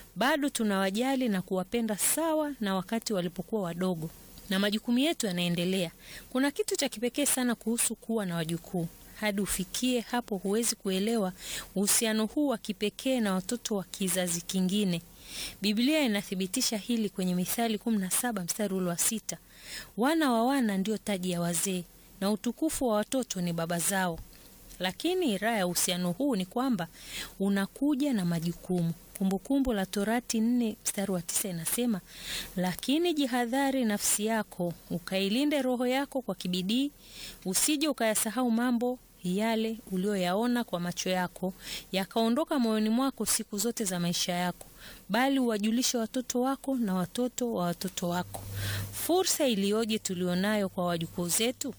bado tunawajali na kuwapenda sawa na wakati walipokuwa wadogo, na majukumu yetu yanaendelea. Kuna kitu cha kipekee sana kuhusu kuwa na wajukuu. Hadi ufikie hapo, huwezi kuelewa uhusiano huu wa kipekee na watoto wa kizazi kingine. Biblia inathibitisha hili kwenye Mithali 17 mstari ule wa sita, wana wa wana ndio taji ya wazee na utukufu wa watoto ni baba zao. Lakini raha ya uhusiano huu ni kwamba unakuja na majukumu. Kumbukumbu la Torati nne mstari wa tisa inasema, lakini jihadhari nafsi yako, ukailinde roho yako kwa kibidii, usije ukayasahau mambo yale ulioyaona kwa macho yako, yakaondoka moyoni mwako siku zote za maisha yako, bali uwajulishe watoto wako na watoto wa watoto wako. Fursa iliyoje tulionayo kwa wajukuu zetu!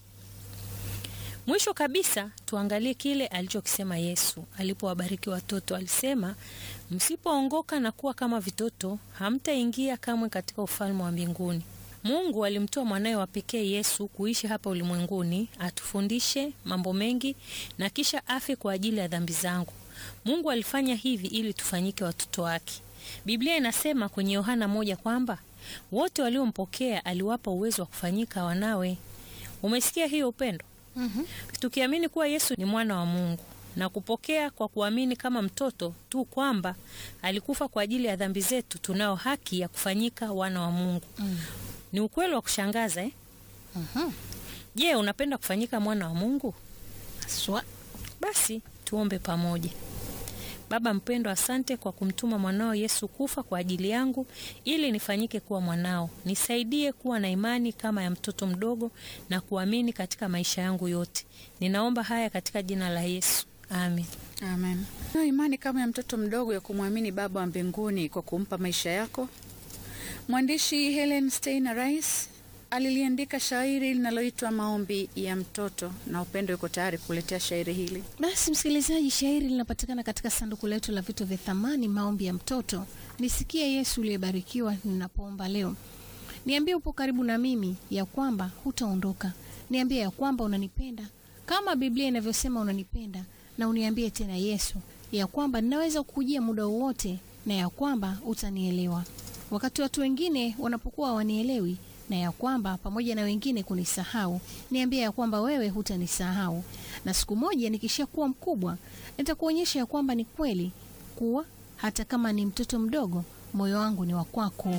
Mwisho kabisa tuangalie kile alichokisema Yesu alipowabariki watoto. Alisema, msipoongoka na kuwa kama vitoto, hamtaingia kamwe katika ufalme wa mbinguni. Mungu alimtoa mwanawe wa pekee Yesu kuishi hapa ulimwenguni, atufundishe mambo mengi na kisha afe kwa ajili ya dhambi zangu. Mungu alifanya hivi ili tufanyike watoto wake. Biblia inasema kwenye Yohana moja kwamba wote waliompokea aliwapa uwezo wa kufanyika wanawe. Umesikia hiyo upendo? Mhm. Tukiamini kuwa Yesu ni mwana wa Mungu na kupokea kwa kuamini kama mtoto tu kwamba alikufa kwa ajili ya dhambi zetu, tunao haki ya kufanyika wana wa Mungu. Mm. Ni ukweli wa kushangaza eh? Mhm. Je, unapenda kufanyika mwana wa Mungu? Swa. Basi tuombe pamoja. Baba mpendwa, asante kwa kumtuma mwanao Yesu kufa kwa ajili yangu ili nifanyike kuwa mwanao. Nisaidie kuwa na imani kama ya mtoto mdogo na kuamini katika maisha yangu yote. Ninaomba haya katika jina la Yesu, amen. Amen. Nayo imani kama ya mtoto mdogo ya kumwamini Baba wa mbinguni kwa kumpa maisha yako. Mwandishi Helen Steiner Rice aliliandika shairi linaloitwa Maombi ya Mtoto, na Upendo yuko tayari kuletea shairi hili. Basi msikilizaji, shairi linapatikana katika sanduku letu la vitu vya thamani, maombi ya mtoto. Nisikie Yesu uliyebarikiwa ninapoomba leo. Niambie upo karibu na mimi, ya kwamba hutaondoka. Niambie ya kwamba unanipenda kama Biblia inavyosema unanipenda, na uniambie tena Yesu, ya kwamba ninaweza kukujia muda wowote, na ya kwamba utanielewa wakati watu wengine wanapokuwa hawanielewi na ya kwamba pamoja na wengine kunisahau, niambie ya kwamba wewe hutanisahau, na siku moja nikishakuwa mkubwa nitakuonyesha ya kwamba ni kweli kuwa hata kama ni mtoto mdogo, moyo wangu ni wa kwako.